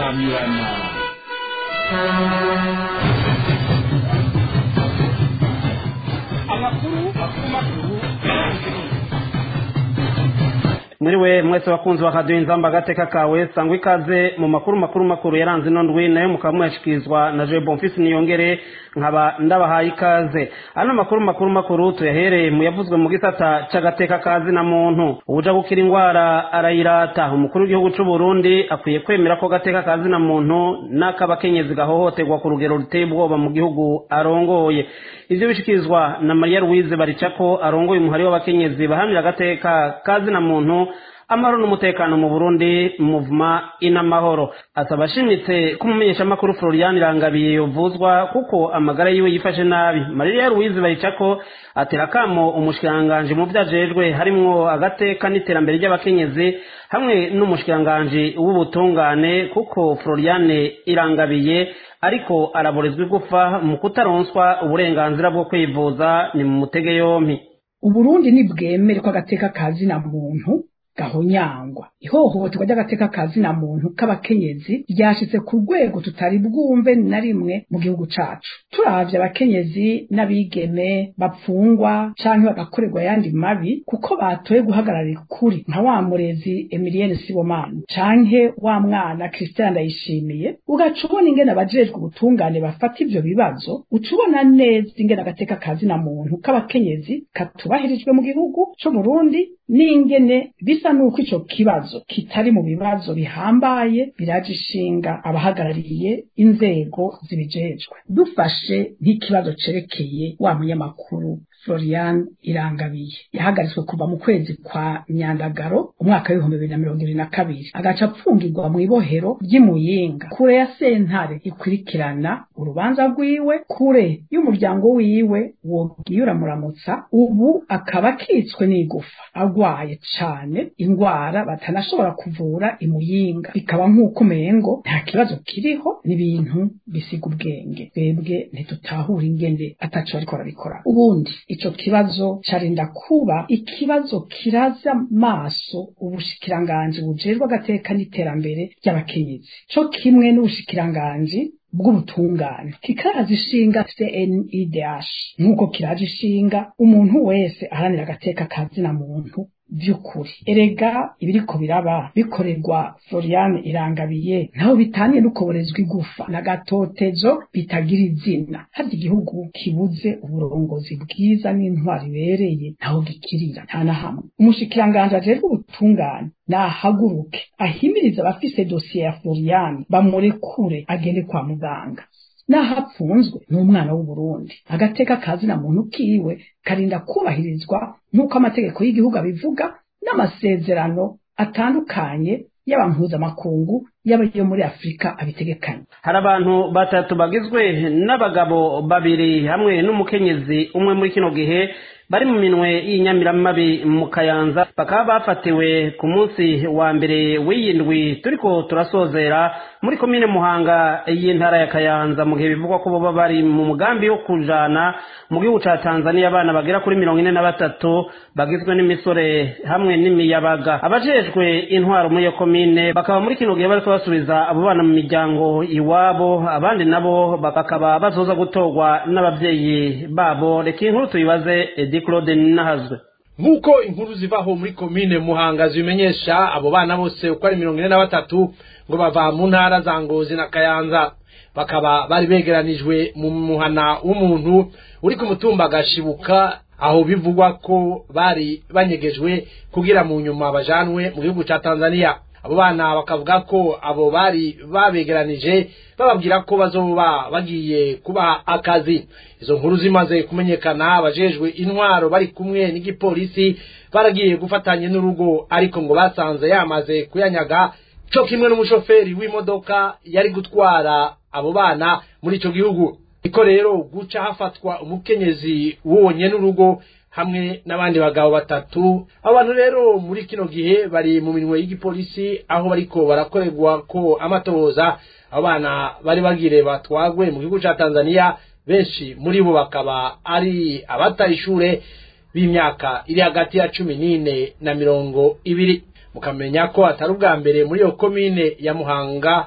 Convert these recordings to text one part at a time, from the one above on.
isamirana amakuru makuru makuru mwiriwe mwese bakunzi bakaduha inzamba agateka kawe sangwa ikaze mu makuru makuru makuru yaranze ino ndwi nayo mukaba muyashikirizwa na je bonfisi niyongere nkaba ndabahaye ikaze ano makuru makuru makuru tuyahereye mu yavuzwe mu gisata c'agateka kazi na muntu ubuja gukira ingwara arayirata umukuru w'igihugu c'u Burundi akwiye kwemera ko gateka kazi na muntu n'akabakenyezi gahohoterwa ku rugero ruteye ubwoba mu gihugu arongoye ivyo bishikirizwa na Maria Louise Baricako arongoye umuhari w'abakenyezi bahamira agateka kazi na muntu amahoro n'umutekano mu Burundi muvuma inamahoro asaba ashimitse ko umumenyeshamakuru Florian Irangabiye yovuzwa kuko amagara yiwe yifashe nabi Maria Louise Baricako atera kamo umushikiranganje mu vyajejwe harimwo agateka n'iterambere ry'abakenyezi hamwe n'umushikiranganje w'ubutungane kuko Florian Irangabiye ariko araborezwa igufa mu kutaronswa uburenganzira bwo kwivuza ni mu mutege yompi uburundi ntibwemere ko agateka kazi na muntu gahonyangwa ihohoterwa ry'agateka kazi na muntu k'abakenyezi ryashitse ku rwego tutari bwumve na rimwe mu gihugu cacu turavye abakenyezi n'abigeme bapfungwa canke bagakorerwa ayandi mabi kuko batoye guhagararira ukuri nka wa murezi emilienne sibomana canke wa mwana christian ndayishimiye ugaca ubona ingene abajejwe ubutungane bafata ivyo bibazo uca ubona neza ingene agateka kazi na muntu k'abakenyezi katubahirijwe mu gihugu co burundi n'ingene bisa nuko ico kibazo kitari mu bibazo bihambaye biraje ishinga abahagarariye inzego zibijejwe dufashe nk'ikibazo cerekeye wa munyamakuru Florian Irangabiye yahagaritswe kuva mu kwezi kwa Nyandagaro umwaka w'ibihumbi bibiri na mirongo ibiri na kabiri agaca apfungirwa mu ibohero ry'imuyinga kure ya sentare ikurikirana urubanza rwiwe kure y'umuryango wiwe wogiye uramuramutsa ubu akaba akitswe n'igufa agwaye cane ingwara batanashobora kuvura imuyinga bikaba nk'uko umengo nta kibazo kiriho n'ibintu bisiga ubwenge twebwe ntitutahura ingene ataco bariko barabikora ubundi ico kibazo carinda kuba ikibazo kiraza maso ubushikiranganji bujejwe agateka n'iterambere ry'abakenyezi co kimwe n'ubushikiranganji bw'ubutungane kikaza ishinga CNIDH nk'uko kiraje ishinga umuntu wese aharanira agateka kazina muntu vy'ukuri erega ibiriko biraba bikorerwa Florian Irangabiye ntaho bitaniye n'ukoborezwa igufa na gatotezo bitagira izina harya igihugu kibuze uburongozi bwiza n'intwari ibereye ntaho gikirira nta na hamwe umushikiranganje ajejwe ubutungane nahaguruke ahimiriza abafise dosiye ya Florian bamurekure agende kwa muganga naho apfunzwe n'umwana w'uburundi agateka kazi na muntu kiwe karinda kubahirizwa nk'uko amategeko y'igihugu abivuga n'amasezerano atandukanye yaba mpuzamakungu yaba yo muri afurika abitegekanye hari abantu batatu bagizwe n'abagabo babiri hamwe n'umukenyezi umwe muri kino gihe bari mu minwe y'inyamiramabi mu kayanza bakaba bafatiwe ku munsi wa mbere w'iyindwi turiko turasozera muri komine muhanga y'intara ya kayanza mu gihe bivugwa ko boba bari mu mugambi wo kujana mu gihugu ca tanzania abana bagera kuri mirongo ine na batatu bagizwe n'imisore hamwe n'imiyabaga abajejwe intwaro muri iyo komine bakaba muri kino gihe bariko basubiza abo bana mu miryango iwabo abandi nabo bakaba bazoza gutorwa n'abavyeyi babo reka inkuru tuyibaze edi claude nahazwe nk'uko inkuru zivaho muri komine muhanga zibimenyesha abo bana bose uko ari mirongo ine na batatu ngo bava mu ntara za ngozi na kayanza bakaba bari begeranijwe mu muhana w'umuntu uri ku mutumba agashibuka aho bivugwa ko bari banyegejwe kugira mu nyuma bajanwe mu gihugu ca tanzania abo bana bakavuga ko abo bari babegeranije bababwira ko bazoba bagiye kubaha akazi izo nkuru zimaze kumenyekana abajejwe intwaro bari kumwe n'igipolisi baragiye gufatanya n'urugo ariko ngo basanze yamaze kuyanyaga co kimwe n'umushoferi w'imodoka yari gutwara abo bana muri ico gihugu iko rero guca hafatwa umukenyezi wonye n'urugo hamwe n'abandi bagabo batatu abantu rero muri kino gihe bari mu minwe y'igipolisi aho bariko barakorerwa ko amatohoza abo bana bari bagire batwagwe mu gihugu ca tanzania benshi muri bo bakaba ari abataye ishure b'imyaka iri hagati ya cumi n'ine na mirongo ibiri mukamenya ko atari ubwa mbere muri iyo komine ya muhanga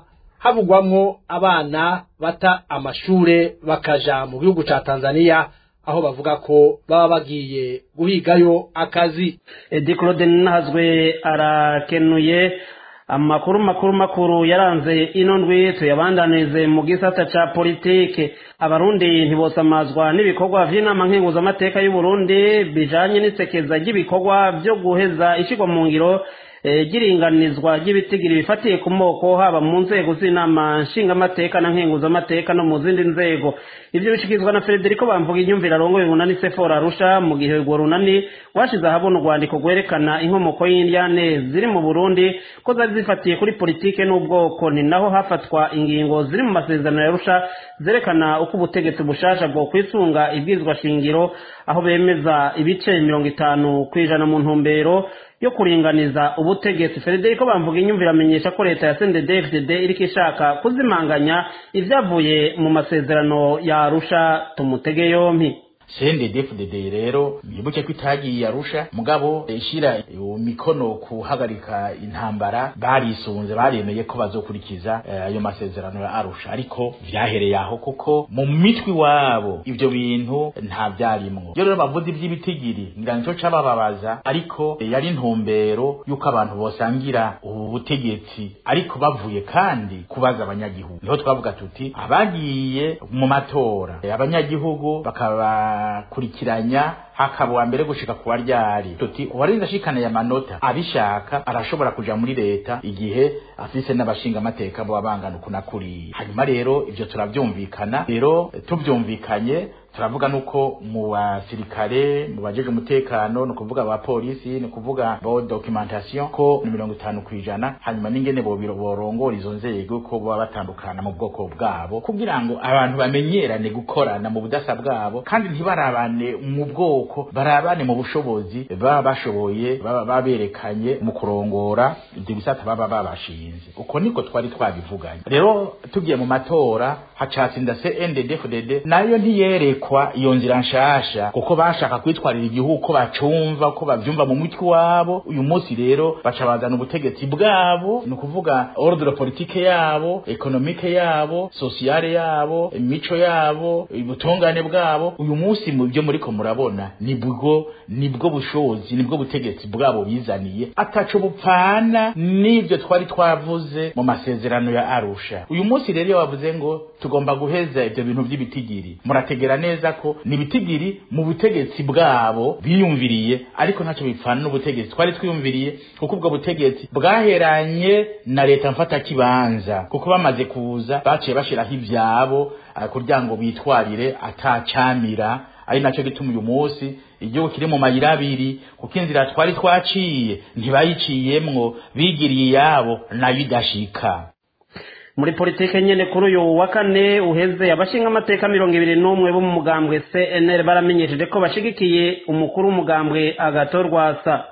havugwamwo abana bata amashure bakaja mu gihugu ca Tanzania aho bavuga ko baba bagiye guhigayo akazi edi claude nahazwe arakenuye amakuru makuru makuru yaranze ino ndwi tuyabandanize mu gisata ca politike abarundi ntibosamazwa n'ibikorwa vy'inama nkenguzamateka y'uburundi bijanye n'isekeza ry'ibikorwa vyo guheza ishigwa mu ngiro giringanizwa ry'ibitigiri bifatiye ku moko haba mu nzego z'inama nshingamateka na nkenguzamateka no mu zindi nzego ivyo bishyikirizwa na frederico bamvuga inyumvira arongoye urunani sefora arusha mu gihe urwo runani rwashize ahabona urwandiko rwerekana inkomoko y'indyane ziri mu burundi ko zari zifatiye kuri politike n'ubwoko ni naho hafatwa ingingo ziri mu masezerano ya rusha zerekana uko ubutegetsi bushasha bwo kwisunga ibwirizwa shingiro aho bemeza ibice mirongo itanu ku ijana mu ntumbero yo kuringaniza ubutegetsi frederico bamvuga inyumvira amenyesha ko leta ya sndfdd iriko ishaka kuzimanganya ivyavuye mu masezerano ya arusha tumutege yompi CNDD-FDD rero mwibuke ko itagiye arusha mugabo ishira mikono kuhagarika intambara barisunze baremeye ko bazokurikiza ayo uh, masezerano ya arusha ariko vyahereye aho kuko mu mitwi wabo ivyo bintu nta vyarimwo iyo rero bavuze ivy'ibitigiri ngira nico cabababaza ariko yari ntumbero yuko abantu bosangira ubu butegetsi ariko bavuye kandi kubaza abanyagihugu niho twavuga tuti abagiye mu matora abanyagihugu bakaba kurikiranya hakaba uwa mbere gushika kuwa ryari tuti uwarinze ashikana ya manota abishaka arashobora kuja muri leta igihe afise n'abashinga amateka bo bangana ukuna kuriya hanyuma rero ivyo turavyumvikana rero tuvyumvikanye turavuga nuko mu basirikare mu bajeje umutekano ni ukuvuga ba polisi ni ukuvuga bo documentation ko ni mirongo itanu kwijana hanyuma n'ingene bo borongora izo nzego ko baba batandukana mu bwoko bwabo kugira ngo abantu bamenyerane gukorana mu budasa bwabo kandi ntibarabane mu bwoko barabane mu bushobozi baba bashoboye baba baberekanye mu kurongora ibyo bisata baba babashinze uko niko twari twabivuganye rero tugiye mu matora hacatsinda CNDD-FDD nayo ntiyereka kwa iyo nzira nshasha kuko bashaka kwitwarira igihugu ko bacumva ko bavyumva mu mutwe wabo uyu munsi rero baca bazana ubutegetsi bwabo ni ukuvuga ordre politique yabo economique yabo sociale yabo imico yabo ubutungane bwabo uyu munsi mu byo muriko murabona nibwo nibwo bushobozi nibwo butegetsi bwabo bizaniye ataco bupfana n'ivyo twari twavuze mu masezerano ya Arusha uyu munsi rero iyo bavuze ngo tugomba guheza ivyo bintu vy'ibitigiri murategera neza ko ni ibitigiri mu butegetsi bwabo biyumviriye ariko ntacyo bipfana n'ubutegetsi twari twiyumviriye kuko ubwo butegetsi bwaheranye na leta mfata kibanza kuko bamaze kuza baciye bashiraho ivyabo kugira ngo bitwarire atacamira ari nacyo gituma uyu munsi igihugu kiri mu mayira abiri kuko inzira twari twaciye ntibayiciyemwo bigiriye iyabo nayo idashika muri politike nyene kuri uyu wa kane uheze abashinga amateka mirongo ibiri n'umwe bo mu mugambwe cnr baramenyesheje ko bashigikiye umukuru w'umugambwe agatorwasa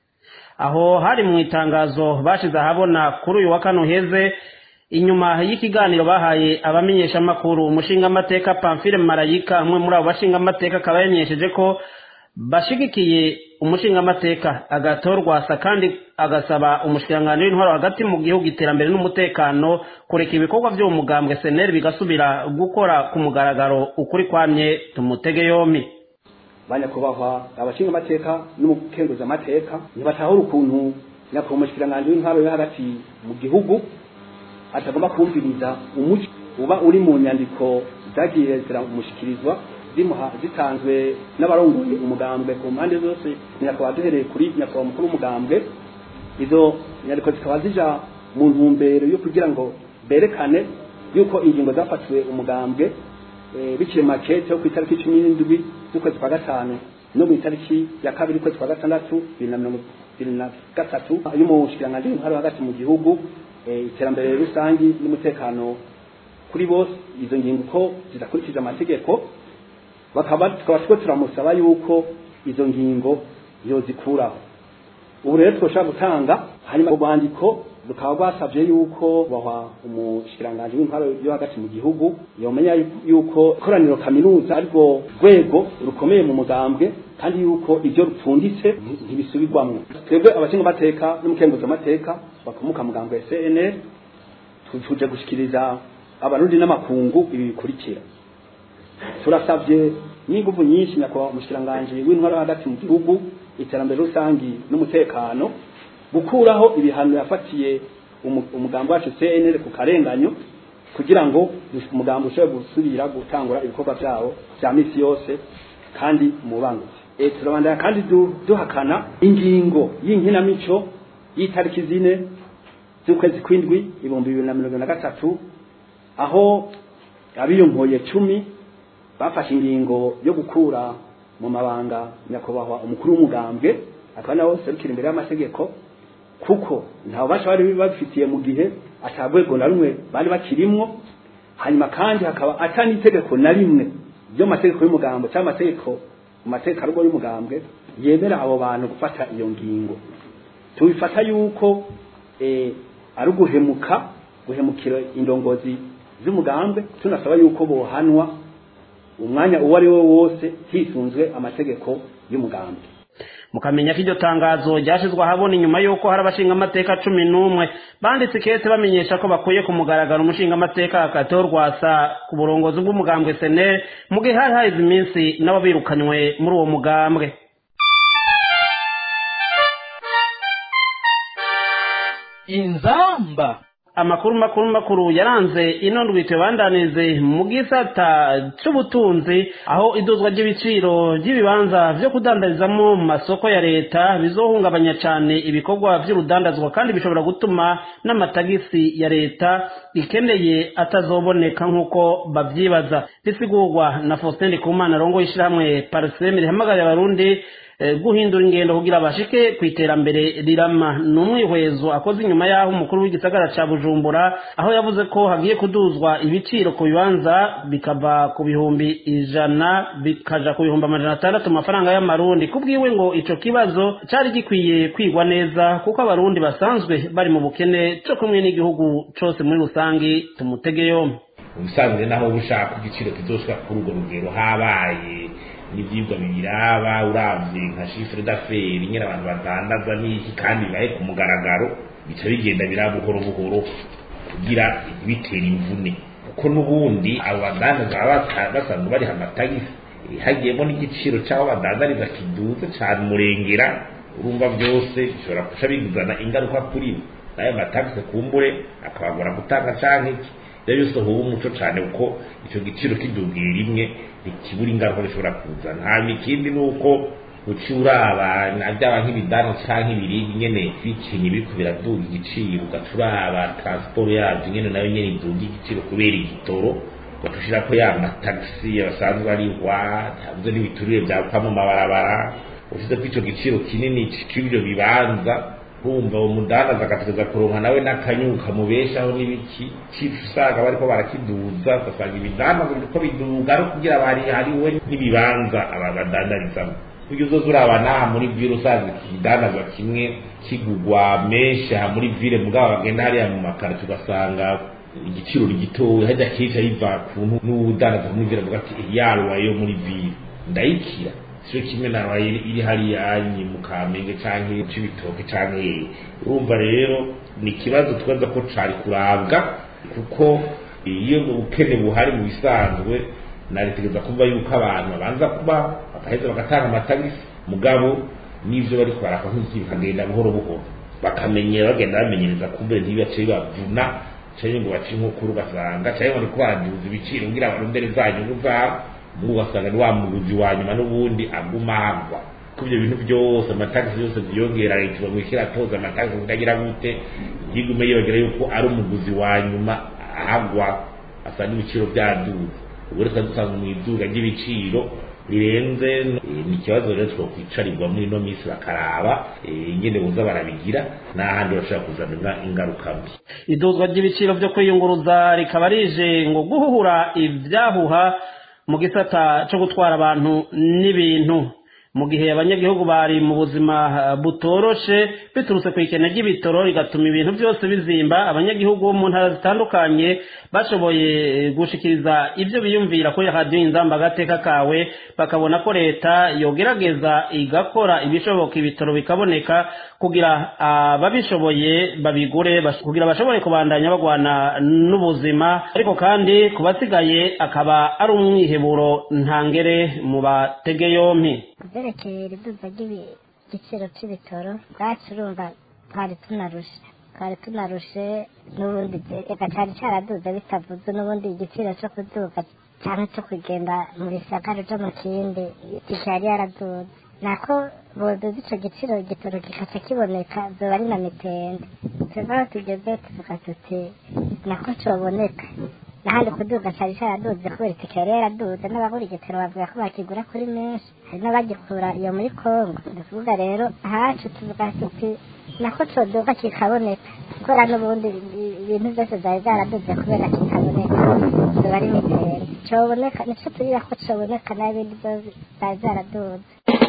aho hari mu itangazo bashize ahabona kuri uyu wa kane uheze inyuma y'ikiganiro bahaye abamenyeshamakuru umushinga amateka pamfile marayika umwe muri abo bashinga amateka akaba yamenyesheje ko bashigikiye umushinga amateka agatorwasa kandi agasaba umushikiranganji w'intwaro hagati mu gihugu iterambere n'umutekano kureka ibikorwa by'uwo mugambwe seneri bigasubira gukora ku mugaragaro ukuri kwamye tumutege yompi banyakubahwa abashinga amateka n'umukenguza amateka ntibatahura ukuntu nyakubahwa umushikiranganji w'intwaro yo hagati mu gihugu atagomba kumviriza umuco uba uri mu nyandiko zagiye ziramushikirizwa zitanzwe n'abarongoye umugambwe ku mpande zose nyakubahwa duhereye kuri nyakubahwa mukuru w'umugambwe izo nyandiko zikaba zija mu ntumbero yo kugira ngo berekane yuko ingingo zafatiwe umugambwe biciye mu makete yo ku itariki cumi n'indwi z'ukwezi kwa gatanu no mu itariki ya kabiri ukwezi kwa gatandatu bibiri na mirongo ibiri na gatatu y'umushikiranganji w'intwaro hagati mu gihugu iterambere rusangi n'umutekano kuri bose izo ngingo uko zidakurikije amategeko bakaba tukaba two turamusaba yuko izo ngingo yozikuraho ubu rero twoshobora gutanga hanyuma urwandiko rukaba rwasabye yuko bahwa umushikiranganji w'intwaro yo hagati mu gihugu yomenya yuko ikoraniro kaminuza arirwo rwego rukomeye mu mugambwe kandi yuko ibyo rupfunditse ntibisubirwamwo twebwe abashinga amateka n'umukenguzi amateka bakomoka mugambwe ya CNL tuje gushikiriza abarundi n'amakungu ibi bikurikira turasabye n'inguvu nyinshi nyakubahwa umushikiranganji w'intwaro hagati mu gihugu iterambere rusangi n'umutekano gukuraho ibihano yafatiye umugambi wacu CNL ku karenganyo kugira ngo umugambi ushobore gusubira gutangura ibikorwa byawo bya misi yose kandi mubangutse e turabandanya kandi duhakana ingingo y'inkinamico y'itariki zine z'ukwezi kw'indwi ibihumbi bibiri na mirongo na gatatu aho abiyonkoye cumi bafashe ingingo yo gukura mu mabanga nyakubahwa umukuru w'umugambwe akaba nawe serukira imbere y'amategeko kuko nta bubasha bari babifitiye mu gihe atabwego na rumwe bari bakirimwo hanyuma kandi hakaba atani itegeko na rimwe ryo mategeko y'umugambo cyangwa amategeko mu mategeko arugo y'umugambwe yemera abo bantu gufata iyo ngingo tubifata yuko eh, ari uguhemuka guhemukira indongozi z'umugambwe tunasaba yuko bohanwa umwanya uwo ari wo wose hisunzwe amategeko y'umugambwe mukamenya ko iryo tangazo ryashyizwe ahabona inyuma y'uko hari abashingamateka cumi n'umwe banditse ikete bamenyesha ko bakuye ku mugaragaro umushingamateka hagatiho rwasa ku burongozi bw'umugambwe seneri mu gihe hari haheze iminsi nabo birukanywe muri uwo mugambwe inzamba amakuru makuru makuru yaranze ino ndwitwe bandanize mu gisata c'ubutunzi aho iduzwa ry'ibiciro ry'ibibanza vyo kudandarizamo mu masoko ya leta bizohungabanya cane ibikorwa vy'urudandazwa kandi bishobora gutuma n'amatagisi ya leta ikeneye atazoboneka nk'uko bavyibaza bisigurwa na Faustin Ndikumana rongo y'ishirahamwe Parseme rihamagariye abarundi guhindura ingendo kugira bashike ku iterambere rirama ni umwihwezo akoze inyuma y'aho umukuru w'igisagara ca bujumbura aho yavuze ko hagiye kuduzwa ibiciro ku bibanza bikava ku bihumbi ijana bikaja ku bihumbi amajana atandatu mu mafaranga y'amarundi kubwiwe ngo ico kibazo cari gikwiye kwigwa neza kuko abarundi basanzwe bari mu bukene co kumwe n'igihugu cose muri rusangi tumutege yompi ubusanzwe naho bushaka igiciro kizoshika kuri urwo rugero habaye n'ibyigwa bibiraba uravye nka chiffre d'affaires nyine abantu badandaza n'iki kandi bibaye ku mugaragaro bica bigenda biraba buhoro buhoro kugira bitera imvune kuko n'ubundi abo badandaza baba basanzwe bariha amatagisi hagiyemo n'igiciro c'aho badandariza kiduze cane umurengera urumva byose bishobora guca biguzana ingaruka kuri bo nayo matagisi kumbure akabagora gutanga canke iki rero byose huba umuco cane kuko ico giciro kidugiye rimwe ntikibura ingaruka bishobora kuzana hanyuma ikindi ni uko uci uraba byaba nk'ibidano canke ibiribwa nyene bikenye biriko biraduga igiciro ugaca uraba transport yavyo nyene nayo nyene iduga igiciro kubera igitoro ugaca ushirako ya matagisi abasanzwe arihwa habuze n'ibiturire vyapfa mu mabarabara ushizeko ico giciro kinini c'ivyo bibanza kumva uwo mudandaza agategereza kuronka nawe n'akanyuka mubeshaho n'ibiki cica usanga bariko barakiduza ugasanga ibidandaza biriko biduga ari kugira bari hariwe n'ibibanza aba badandarizamo kugira uzoza uraba naha muri vile usanga ikidandazwa kimwe kigugwa menshi aha muri vile mugabo bagenda hariya mu makarito ugasanga igiciro ni gitoya hajya kenshi yiva kuntu n'uwudandaza muri vile avuga ati yaruwa yo muri vile ndayikira siyo kimwe na iri hariya anyi mu kamenge canke c'ibitoke canke urumva rero ni ikibazo twaza ko cari kurabwa kuko iyo ubukene buhari mu bisanzwe naritegereza kumva yuko abantu babanza kuba bagaheza bagatanga amatagisi mugabo n'ivyo bariko barakora nk'iki bikagenda buhoro buhoro bakamenyera bagenda bamenyereza kumbere ntibibace bibavuna canke ngo bace inkukuru ugasanga canke bariko baraduza ibiciro kugira barondere za nyungu zabo mugu ugasanga ni wa muguzi wa nyuma n'ubundi aguma agwa ko ibyo bintu byose amatagisi yose byiyongera leta ibamwishyira atoza amatagisi kutagira gute igihugu ume yiyongera yuko ari umuguzi wa nyuma agwa asanga ibiciro byaduze ubu reka dusanga mu iduga ry'ibiciro birenze ni ikibazo rero twakwicarirwa muri ino minsi bakaraba ingene buza barabigira n'ahandi bashobora kuzanira ingaruka mbi iduzwa ry'ibiciro byo kwiyunguruza rikaba rije ngo guhuhura ibyahuha mu gisata cyo gutwara abantu n'ibintu mu gihe abanyagihugu bari mu buzima butoroshe biturutse ku ikene ry'ibitoro rigatuma ibintu byose bizimba abanyagihugu bo mu ntara zitandukanye bashoboye gushikiriza ibyo biyumvira kuri radiyo inzamba agateka kawe bakabona ko leta yogerageza igakora ibishoboka ibitoro bikaboneka kugira ababishoboye babigure kugira bashobore kubandanya bagwana n'ubuzima ariko kandi ku basigaye akaba ari umwiheburo ntangere mu batege yompi byerekeye iduza ry'igiciro cy'ibitoro bwacu urumva twari tunarushe twari tunarushe n'ubundi reka cyari cyaraduze bitavuze n'ubundi igiciro cyo kuduga cyangwa cyo kugenda mu bisagara byo mu kindi cyari yaraduze nako bodoze icyo giciro igitoro kikaca kiboneka zoba ari na mitende tuva aho tugeze tuvuga tuti nako cyoboneka n'ahandi kuduga cyari cyaraduze kubera itike yari yaraduze n'abagura igitoro bavuga ko bakigura kuri menshi hari n'abagikura iyo muri kongo ni ukuvuga rero ahacu tuvuga tuti nako coduga kikaboneka kubera n'ubundi ibintu byose byari byaraduze kubera kitaboneka zoba ari mitende coboneka nicyo turira ko coboneka n'ibindi byose byari byaraduze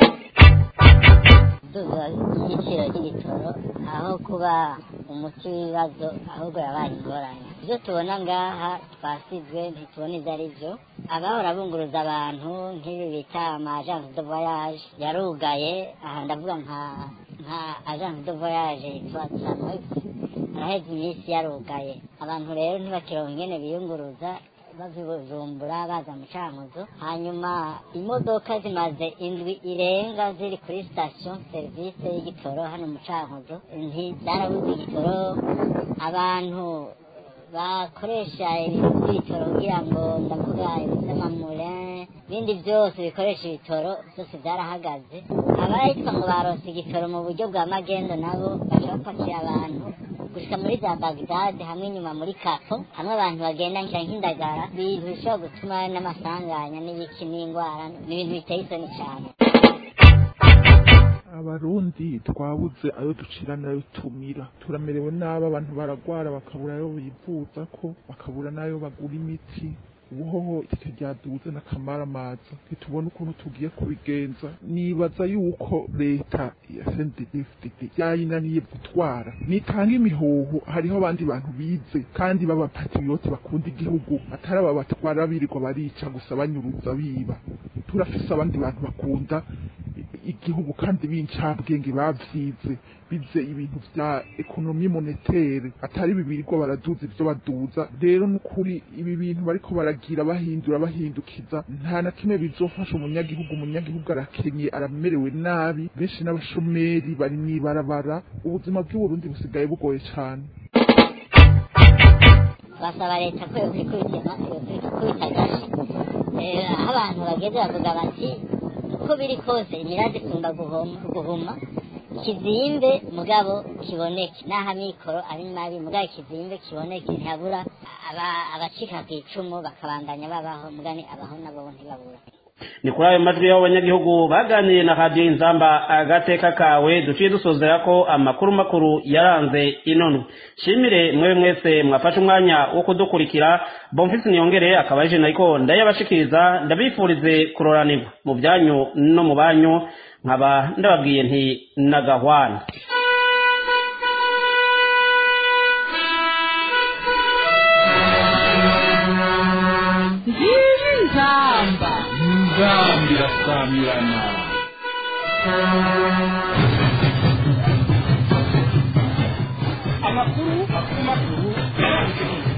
duza igiciro cy'igitoro aho kuba umuti w'ibibazo ahubwo yabaye ingorane ibyo tubona ngaha twasizwe ntitubona ibyo ari byo abahora bunguruza abantu nk'ibi bita ama agence de voyage yarugaye aha ndavuga nka nka agence de voyage yitwa sanox araheze iminsi yarugaye abantu rero ntibakironka ingene biyunguruza bava bujumbura baza mu cankuzo hanyuma imodoka zimaze indwi irenga ziri kuri sitasiyo serivisi y'igitoro hano mu cankuzo zarabuze igitoro abantu bakoresha ibintu by'ibitoro kugira ngo ndavuga ibisamamure ibindi byose bikoresha ibitoro byose byarahagaze abayitwa ngo baronse igitoro mu buryo bwa magendo nabo baca bapakira abantu gushika muri za bagdad hamwe inyuma muri kapo hamwe abantu bagenda nk'indagara ibintu bishobora gutuma n'amasanganya n'ibiki n'indwara ni ibintu biteye isoni cyane abarundi twabuze ayo ducira nayo tumira turamerewe nabi abantu baragwara bakabura ayo bivuza ko bakabura n'ayo bagura imiti ubuhoho itike ryaduze n'akamaramaza ntitubona ukuntu tugiye kubigenza nibaza yuko leta ya CNDD-FDD yayinaniye gutwara nitanga imihoho hariho abandi bantu bize kandi b'abapatriote bakunda igihugu atari aba batwara birirwa barica gusa banyuruza biba turafise abandi bantu bakunda igihugu kandi b'incabwenge bavyize bize ibintu vya ekonomi monetere atari bibirirwa baraduza ivyo baduza rero n'ukuri ibi bintu bariko baragira bahindura bahindukiza nta na kimwe bizofasha umunyagihugu umunyagihugu arakenye aramerewe nabi benshi n'abashomeri bari mw'ibarabara ubuzima bw'uburundi busigaye bugoye cane basaba leta ko yokwikubita yokwikubita gashi aho abantu bageze bavuga bati uko biri kose imirazi ikunda guhuma kizimbe mugabo kiboneke naho amikoro ari mabi mugabo kizimbe kiboneke ntihabura abacika ku icumu bakabandanya babaho mugani abaho nabo ntibabura ni kuri ayo majwi y'abanyagihugu baganiriye na radiyo inzamba agateka kawe duciye dusozera ko amakuru makuru yaranze inono shimire mwe mwese mwafashe umwanya wo kudukurikira bomfisi niyongere akaba yije ariko ndayabashikiriza ndabifurize kuroranirwa mu byanyu no mu banyu nkaba ndababwiye nti nagahwana nzamba nzambi irasamirana amakuru makuru makuru